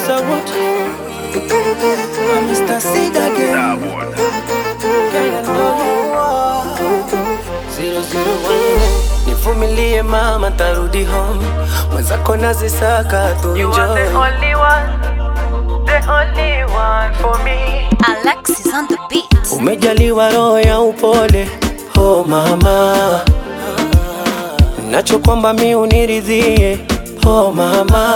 matter what. I'm Mr. Seed again. Girl, I know you are. Zero, zero, one. Nivumilie mama, tarudi home. Mwenzako nazisaka tu You are the enjoy. only one, the only one for me. Alexis on the beat. Umejaliwa roho ya upole, oh mama, nacho kwamba mi uniridhie, oh mama,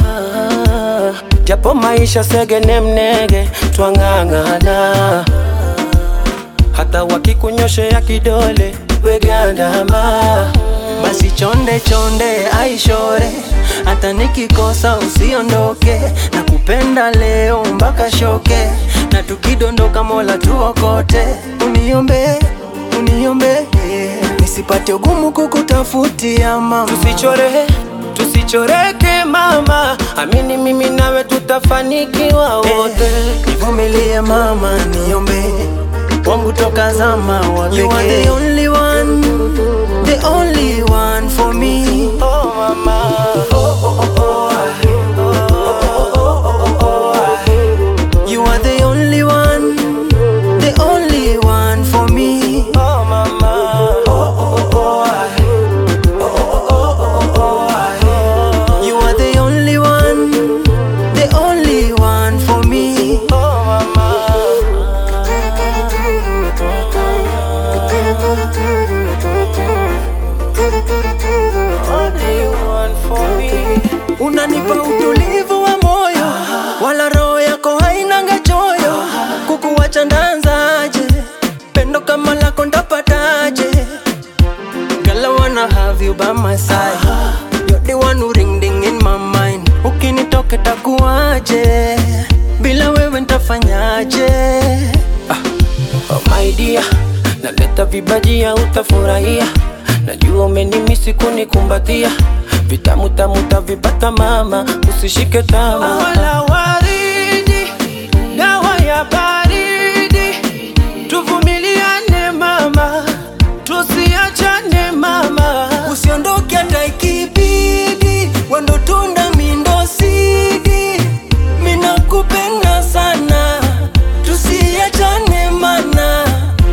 japo maisha segene mnege, twang'ang'ana, hata wakikunyoshea kidole wegandama, basi chonde chonde aishore, hata nikikosa usiondoke, na kupenda leo mpaka shoke, na tukidondoka Mola tuokote, uniombe uniombe nisipate ugumu kukutafutia mama, tusichore tusichoreke mama, amini mimi nawe tutafanikiwa wote. Nivumilie mama, niombe wangu toka zama wa You are the only one, the only one for me. Oh mama, oh oh oh oh, You are the only one, the only one for me. oh mama, oh oh oh You are the only one, the only one for me. oh mama. Only one for me. Unanipa utulivu wa moyo, wala roho yako hainanga choyo. Kukuwacha ndanzaje? Pendo kama lako ndapataje? Girl, I wanna have you by my side. You're the one who ring ding in my mind. Ukinitoka takuaje? Bila wewe ntafanyaje? Oh my dear, naleta vibajia utafurahia, najua umenimisi kunikumbatia, vitamu tamu tavipata mama, usishike tama. Wala waridi, dawa ya baridi, tuvumiliane mama, tusiachane mama. Usiondoke hata ikibidi, wendo tunda mindo sidi. Mina kupenda sana, tusiachane mana.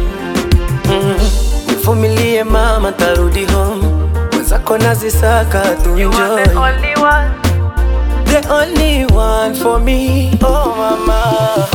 Nivumilie mama, tarudi home, mwenzako nazisaka tu You are the enjoy. only one, The only one for me, oh mama.